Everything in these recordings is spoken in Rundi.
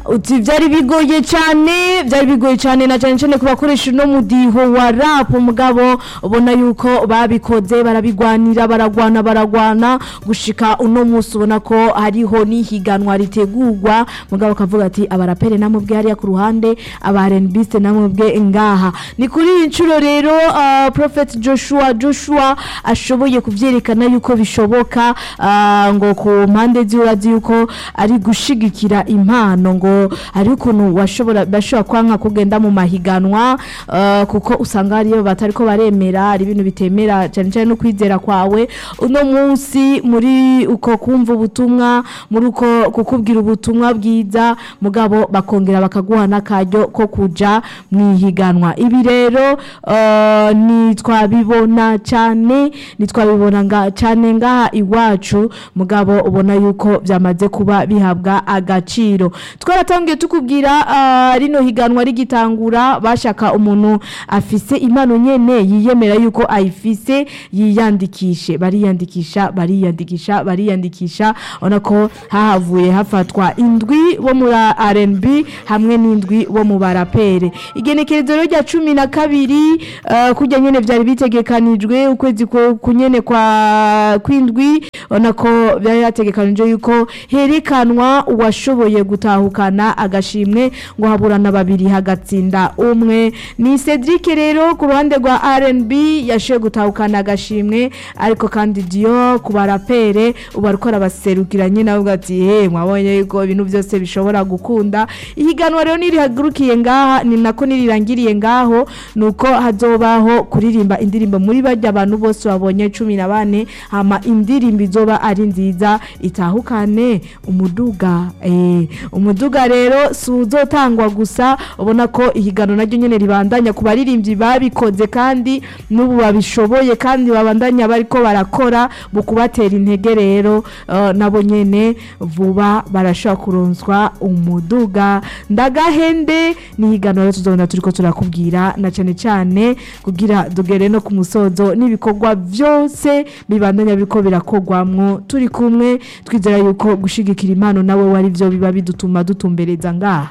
uti byari bigoye cyane byari bigoye cyane na cyane cyane ku bakoresha uno mudiho wa rap mugabo ubona yuko babikoze barabigwanira baragwana baragwana gushika uno munsi ubona ko hariho n'ihiganwa ritegurwa mugabo akavuga ati abarapere namubwe hariya ku ruhande aba R&B namubwe ngaha ni kuri iyi nshuro rero uh, Prophet Joshua Joshua ashoboye kuvyerekana yuko bishoboka uh, ngo ku mpande ziurazi yuko ari gushigikira impano ngo hari ukuntu washobora bashobora kwanka kugenda mu mahiganwa uh, kuko usanga hariyo batariko baremera hari ibintu bitemera cyane cyane no kwizera kwawe uno munsi muri uko kumva ubutumwa muri uko kukubwira ubutumwa bwiza mugabo bakongera bakaguha n'akaryo ko kuja mu ihiganwa ibi rero uh, ni twabibona cyane ni twabibona nga cyane ngaha iwacu mugabo ubona yuko byamaze kuba bihabwa agaciro twaratangiye tukubwira uh, rino higanwa rigitangura bashaka umuntu afise impano nyene yiyemera yuko ayifise yiyandikishe bariyandikisha bariyandikisha bariyandikisha ona ko hahavuye hafatwa indwi bo muri R&B hamwe n'indwi bo mu barapere igenekerezo rero rya cumi na kabiri uh, kujya nyene vyari bitegekanijwe ukwezi ko kunyene kwa kwindwi ona ko byari yategekanije yuko herekanwa uwashoboye gutahukana agashimwe ngo haburana babiri hagatsinda umwe ni Cedric rero ku ruhande rwa R&B yashoboye gutahukana agashimwe ariko kandi Dio ku barapere ubu ariko arabaserukira nyine avuga ati he mwabonye yuko ibintu byose bishobora gukunda ihiganwa rero nirihagurukiye ngaha ni nako nirirangiriye ngaho nuko hazobaho kuririmba indirimbo muri bajya abantu bose babonye cumi na bane hama indirimbo izoba ari nziza itahukane umuduga eh umuduga rero si uzotangwa gusa ubona ko ihiganwa naryo nyene ribandanya ku baririmbyi babikoze kandi n'ubu babishoboye kandi babandanya bariko barakora mu kubatera intege rero uh, nabo nyene vuba barashobora kuronswa umuduga ndagahende ni ihiganwa rero tuzobona turiko turakubwira na cane cane kugira dugere no ku musozo n'ibikorwa byose bibandanya biriko birakogwamwo turi kumwe twizera yuko gushigikira impano nawe wari byo biba bidutuma dutumbereza ngaha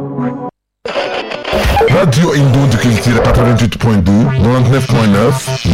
Radio Indo de Culture 88.2, 99.9,